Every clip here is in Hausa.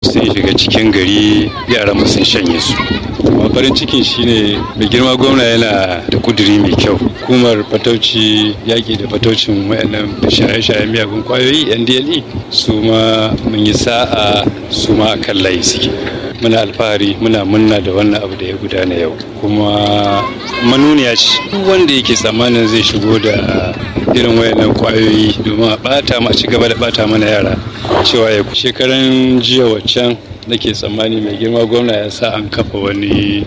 sun shiga cikin gari yara mu sun shanye su amma farin cikin shine mai girma gwamna yana da kuduri mai kyau hukumar fatauci yaƙi da fataucin wayannan shaye-shaye miyagun kwayoyi ndle su ma mun yi sa'a su ma kan layi suke muna alfahari muna munna da wannan abu da ya gudana yau kuma manuniya ce duk wanda yake tsammanin zai shigo da irin wayannan kwayoyi domin a bata ma ci gaba da bata mana yara cewa ya shekaran jiya waccan nake tsammani mai girma gwamna ya sa an kafa wani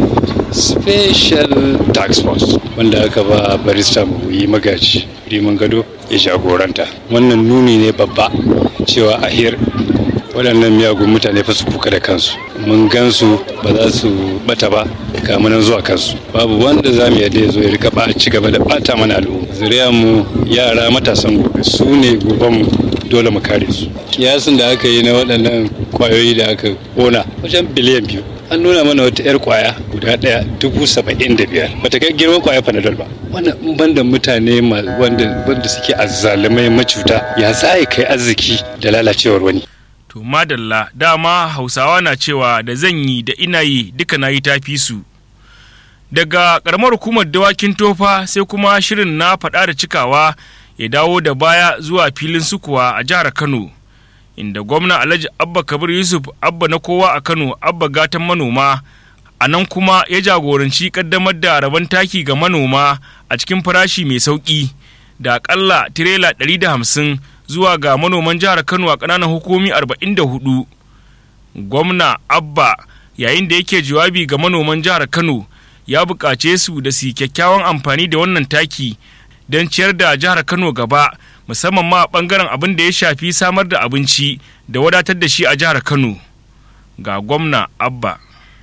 special tax force wanda aka ba barista yi magaji rimin gado ya jagoranta wannan nuni ne babba cewa ahir waɗannan miyagun mutane fa su kuka da kansu mun gansu ba za su bata ba kamunan zuwa kansu babu wanda za mu yadda ya zo ya rika ba ci gaba da bata mana al'umma zuriya mu yara matasan gobe su ne goben mu dole mu kare su kiyasin da aka yi na waɗannan kwayoyi da aka kona wajen biliyan biyu an nuna mana wata 'yar kwaya guda ɗaya dubu saba'in da biyar bata kai girman kwaya panadol ba wannan banda mutane wanda wanda suke azzalumai macuta ya za kai arziki da lalacewar wani To madalla dama hausawa na cewa da zan yi da ina yi duka na yi tafi su. Daga ƙaramar hukumar dawakin tofa sai kuma shirin na faɗa da cikawa ya dawo da baya zuwa filin sukuwa a jihar Kano. Inda gwamna Alhaji Abba Kabir Yusuf Abba na kowa a Kano Abba gatan manoma a nan kuma ya jagoranci ƙaddamar da rabon taki ga manoma a cikin farashi mai sauƙi da aƙalla tirela ɗari da hamsin zuwa ga manoman jihar Kano a ƙananan hukumi 44. Gwamna Abba yayin da yake jawabi ga manoman jihar Kano ya buƙace su da su kyakkyawan amfani da wannan taki don ciyar da jihar Kano gaba musamman ma ɓangaren abin da ya shafi samar da abinci da wadatar da shi a jihar Kano. Ga gwamna Abba.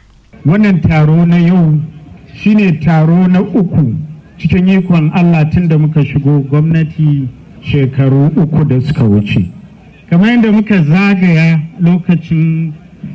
Wannan taro na yau shine taro na uku cikin ikon Allah tun da muka shigo gwamnati shekaru uku da suka wuce kamar yadda muka zagaya lokacin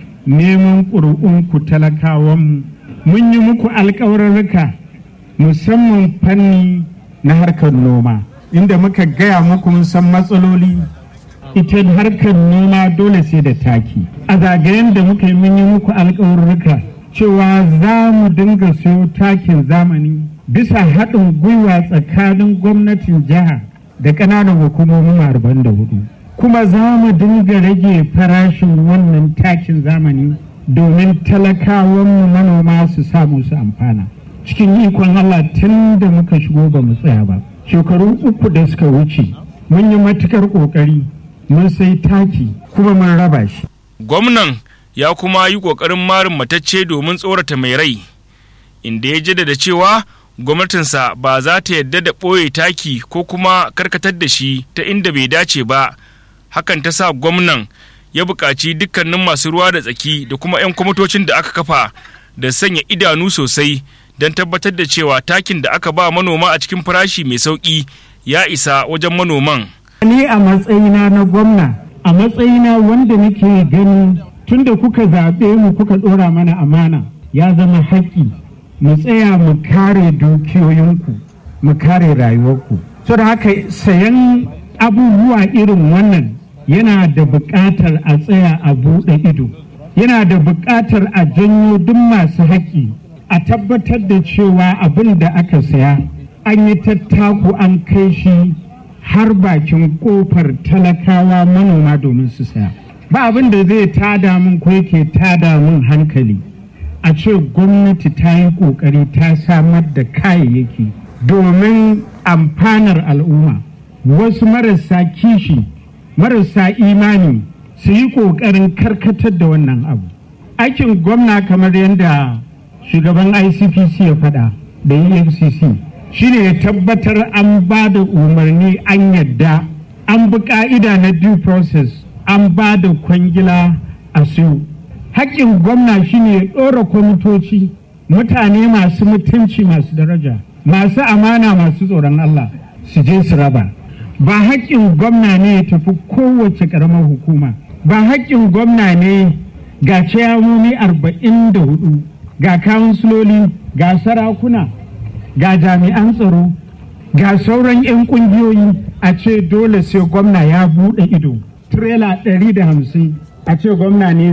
neman ƙuri'unku talakawanmu mun yi muku alkawarurruka musamman fanni na harkar noma inda muka gaya muku mun san matsaloli ita harkar noma dole sai da taki a zagayen da muka yi mun yi muku alkawarurruka cewa za mu dinga siyo takin zamani bisa haɗin gwiwa tsakanin gwamnatin jiha da ƙananan hukumomin arba'in da hudu kuma za mu dinga rage farashin wannan takin zamani domin talakawanmu manoma su samu su amfana cikin ikon Allah tun da muka shigo ba mu tsaya ba shekaru uku da suka wuce mun yi matukar ƙoƙari mun sai taki kuma mun raba shi gwamnan ya kuma yi ƙoƙarin marin matacce domin tsorata mai rai inda ya jaddada cewa gwamnatinsa ba za ta yadda da ɓoye taki ko kuma karkatar da shi ta inda bai dace ba hakan ta sa gwamnan ya buƙaci dukkanin masu ruwa da tsaki da kuma 'yan kwamitocin da aka kafa da sanya idanu sosai don tabbatar da cewa takin da aka ba manoma a cikin farashi mai sauƙi ya isa wajen manoman. ni a matsayina na gwamna a matsayina wanda nake gani tunda kuka zaɓe mu kuka ɗora mana amana ya zama haƙƙi mu tsaya mu kare dukiyoyinku mu kare rayuwarku so da haka sayan abubuwa irin wannan yana da buƙatar a tsaya a buɗe ido yana da buƙatar a janyo duk masu haƙƙi a tabbatar da cewa abin da aka saya an yi tattaku an kai shi har bakin ƙofar talakawa manoma domin su saya ba abin da zai tada min ko yake tada min hankali a ce gwamnati ta yi ƙoƙari ta samar da kayayyaki domin amfanar al'umma wasu marasa kishi marasa imani su yi ƙoƙarin karkatar da wannan abu aikin gwamna kamar yadda shugaban icpc ya faɗa da efcc shine ya tabbatar an ba da umarni an yadda an bi ƙa'ida na due process an ba da kwangila a siyo haƙƙin gwamna shine ya ɗora kwamitoci mutane masu mutunci masu daraja masu amana masu tsoron Allah su je su raba ba haƙƙin gwamna ne ya tafi kowace ƙaramar hukuma ba haƙƙin gwamna ne ga ciyamomi arba'in da hudu ga kawunsiloli ga sarakuna ga jami'an tsaro ga sauran 'yan ƙungiyoyi a ce dole sai gwamna ya buɗe ido tirela ɗari da hamsin a ce gwamna ne